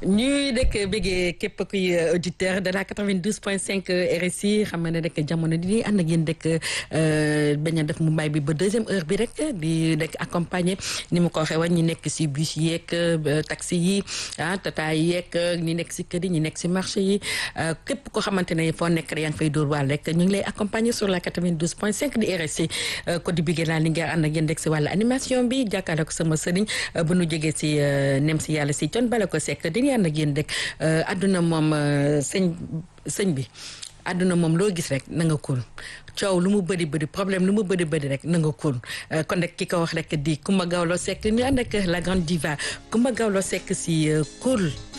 ñuy dëkk bëggee képp kuy auditeur de la 92.5 RSI xam nga ne rek jamono di ànd ak yéen dëkk bañ a def mu mbay bi ba deuxième heure bi rek di rek accompagner ni mu ko waxee woon ñi nekk si bus yeeg taxi yi ah tata yeeg ñi nekk si kër yi ñi nekk si marché yi képp koo xamante ne foo nekk rek yaa ngi fay dóor waal rek ñu ngi lay accompagner sur la 92.5 di RSI ko di bëggee laa li nga ànd ak yéen rek si wàllu animation bi jàkkaarloo ko sama sëriñ bu nu jógee si nem si yàlla si con bala ko sekk dañuy ànd ak yéen rek àdduna moom sëñ sëñ bi àdduna moom loo gis rek na nga cool coow lu mu bëri bëri problème lu mu bëri bëri rek na nga cool kon rek ki ko wax rek di Coumba Gawlo Seck ñu ànd ak la grande diva Coumba Gawlo Seck si cool